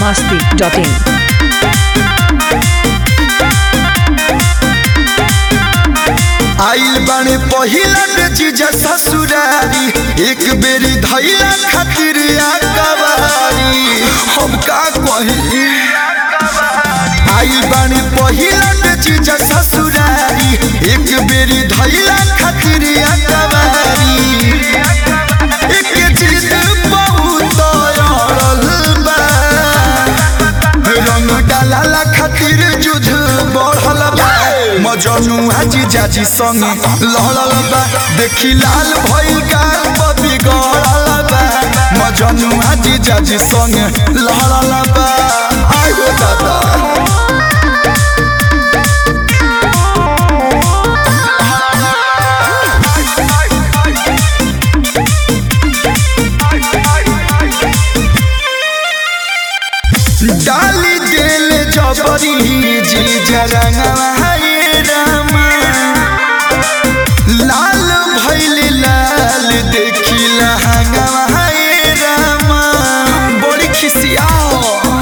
masti.in. आइल बाने पहिला बेचीजा ससुरारी एक बेरी धैला खातिर कबारी हम का कही आइल बाने पहिला बेचीजा ससुरारी एक बेरी धैला खातिर कबारी एक चीज बहुत अड़ल बा रंग डाला खातिर जुझ बढ़ल बा मजनू हाजी जाजी संगे लहड़ल बा देखी लाल भइल गाल बबी गड़ल बा मजनू हाजी जाजी संगे लहड़ल बा आयो दादा डाली दिल जबरी जी जरंगवा हे रामा लाल भइल लाल देखी लहंगवा हे रामा बड़ी खिसियाओ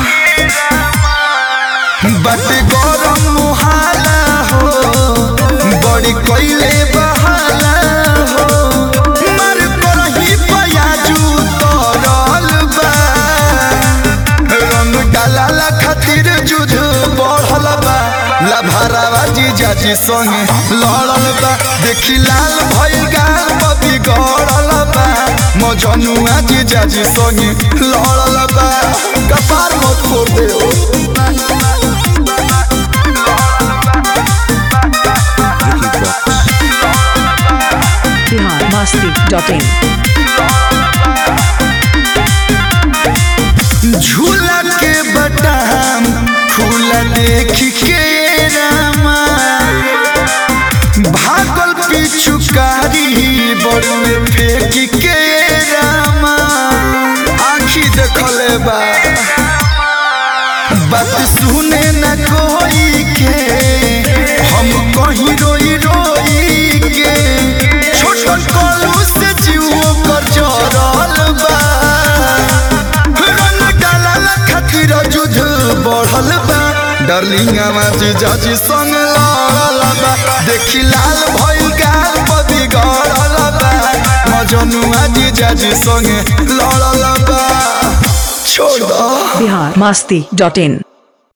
बट गरम मुहाला हो बड़ी कोइले बहाला हो मर करही पयाजू तरल बा रंग डाला खातिर जुझ बढ़ल बा लभरावा जीजा जी संगे लड़ल बा देखी लाल भइल गाल बबी गड़ल बा मजनुआ जीजा जी संगे लड़ल बा कपार मत फोड़ दे ओ Bihar masti.in. झूला के बटाम खुला देख के रामा भागल पिछुकारी बड़ुए फेंक के रामा आखी देखले बा बात सुने न कोई के हम कहीं रोई रोई के छोट कलू से जीव कर जरल बा रंग डालल खातिर जुझ बढ़ल बा डार्लिंग आवाज जाजी संग लड़ल बा देखी लाल भइल गाल बदी गड़ल बा मजनुआ जी जाजी संग लड़ल बा छोड़ दो Bihar masti.in.